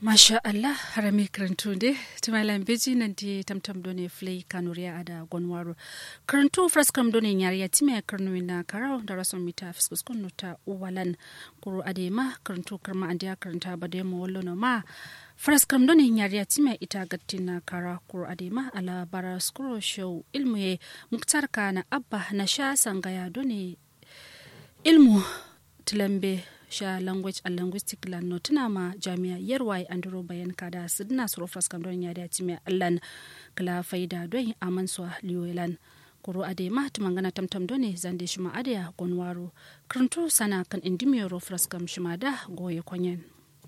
masha allah harami karantunde tumalan beji nan di tamtam done flay kanuriya ada gonwaro karantu fraskam done nyariya time karnu na karau da rason mita fiskus kunu ta uwalan kuru adema karantu karma andiya karanta bade mo wallo no ma fraskam done nyariya time ita gattina kara kuru adema ala bara skuro show ilmu ye muktar kana abba na sha sangaya done ilmu tilambe sha language and linguistic lan no tuna ma jami'a yarwai andro bayan kada sidna suro fraskam don ya dace mai allan kala faida don aman so liwelan kuro ade ma tumangana tamtam done zande shima adaya gonwaro kranto sana kan indimiyoro fraskam shima da goye kwanyen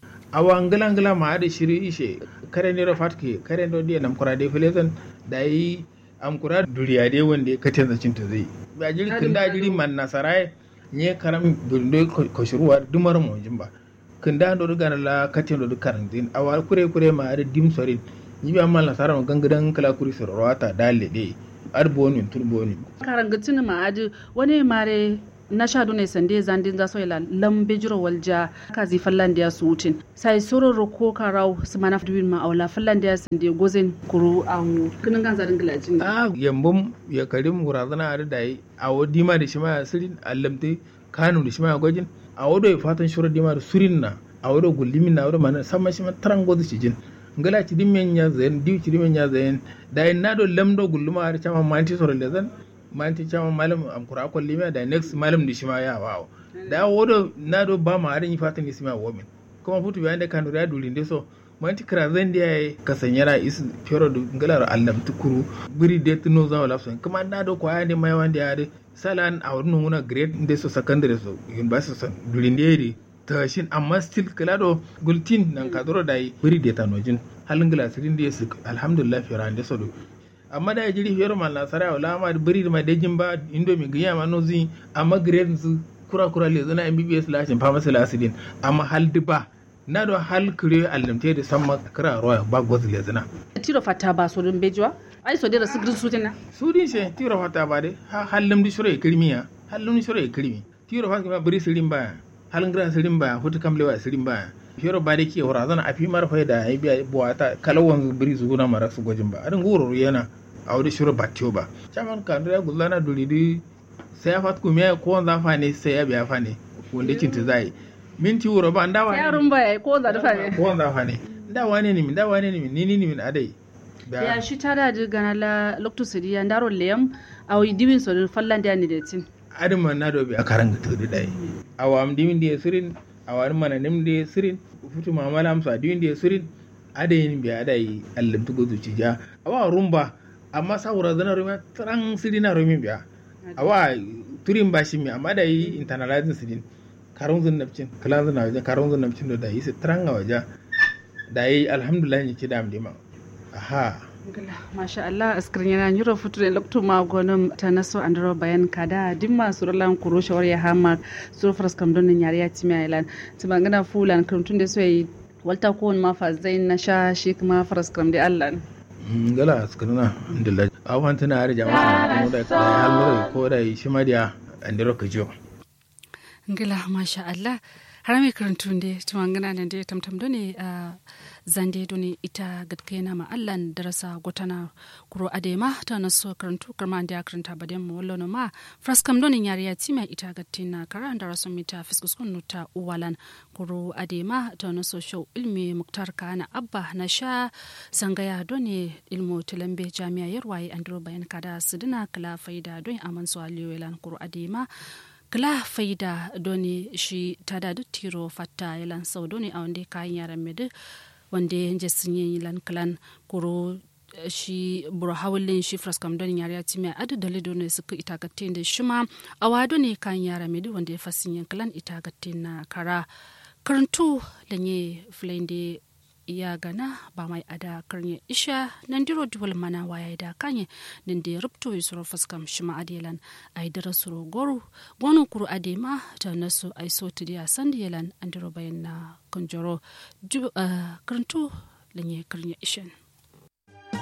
awa ngala ngala ma ade shiri ishe kare ne fatke kare ndo dia nam kura de filetan da yi am kura duriya de wonde katen cinta zai ba jiri kinda jiri man nasarai nye karam do ko shuruwa dumar mo jimba kinda do gana la katen do karan din awa kure kure ma ade dim sorin ni bi amma la saram gangadan kala kuri sorowata dalle de ar bonin tur bonin karan gatin ma ade wani mare na sha ne sande zandin za so ila lambe jiro walja ka zi fallandiya su wutin sai soro roko karau su mana duwin ma aula fallandiya sande gozen kuru an kinin gan zarin gilajin a yambum ya karim gurazana a da yi a wadi ma da shi ma sirin allamte kanu da shi ma gwajin a wado ya fatan shura dima da surin na a wado gullimin na wado mana sama shi ma taran gozu shi jin ngala ci dimen ya zayen diu ci dimen ya zayen da yin nado lamdo gulluma har chama manti soro lezan manti chama malam am kura ko lima da next malam di shima ya wawo da wodo na do ba ma harin fatan ni sima womin kuma futu bayan da kanu da dulin de so manti kra zan dia ka sanyara is fero do ngalar allam tukuru biri de tuno za wala so kuma na do ko ayande mai wande ade salan a wurin nuna grade de so secondary so university so dulin de ta shin amma still kala do gultin nan ka doro dai biri de tanojin halin glasirin de su alhamdulillah fera de so do amma da jiri fiyar ma nasara wala ma biri ma dejin ba indomi giya ma no zin amma grade su kura kura le zana mbbs lashin pharmacy lasidin amma hal ba na do hal kire allamte da samma kira roya ba goz le zana tiro fata ba so dun bejwa ai so dira sigrin sutina sudin she tiro fata ba de hallam di shura kirmiya hallam di shura kirmi tiro fata ba biri sirin ba halin gira sirin ba hutu kamlewa sirin ba fiyoro ba da ke wura zana a fi marfa da ya biya buwata kalawan biri su guna mara su gwajin ba adin goro yana a wuri shiro ba tiyo ba caman ka da gulla na duri di sai ya fat kuma ko wanda fa ne sai ya biya fa ne wanda kin ta zai minti wuro ba ndawa ne yarun ba ko wanda da fa ne ko wanda fa ne ndawa ne ni min ndawa ne ni min ni ni min adai ya shi ta da gana la lokto sidi ya ndaro lem a wi diwin so fallan da ni da tin adin man na do bi a karanga to dai awam dimin da sirin awar mana nim da sirin futu mamala amsa diwin da sirin adayin bi adai allam tugo zuci ja awa rumba amma saura zana rumi tran sidi na rumi biya awa turin bashi mi amma da yi internalizing sidin karun zun nafcin kalan zun waje karun zun nafcin da yi tran a waje da yi alhamdulillah ni ci da amdima aha masha Allah askirin yana nyuro futu da lokto ma gonum ta naso andro bayan kada dimma suralan kuro shawar ya hama suru faras kam don yari ya timi ailan tumangana fulan kuntun da so yi walta ko ma fa zain na sha shi kuma faras kam da Allah gala askarna alhamdulillah awan tana har jama'a mu da halmura ko da shi madiya andiro kajo ngila masha Allah harami karantun de tumangana nan de tamtam done a zande done ita gatkena ma allan darasa gotana kuro adema ta naso karantu karma ande karanta baden mu wallo ma fraskam done yari ya tima ita gattina kara daraso mita fiskus kun nuta uwalan kuro adema ta naso show ilmi muktar kana abba na sha sangaya done ilmu tilambe jami'a yarwaye andro bayan kada sidina kala faida don aman so aliyolan kuro adema kala faida doni shi tada du tiro fatta yalan sau doni a wanda kayan yaran medu wanda ya sun yi lan kalan kuro shi buru hawalin shi fraskam don yare ya timi adu dalido ne suka itagatte da shi ma a wado ne kayan yara medu wanda ya fasin yin kalan itagatte na kara karantu lanye flende ya gana ba mai ada karnya isha nan diro duwal mana waya da kanye nan da rubto yi suro fuskam shima adelan ai dara suro goru gonu kuru adema ta nasu ai so tidiya sandi yelan an diro bayan na kanjoro karantu lanye karnya ishan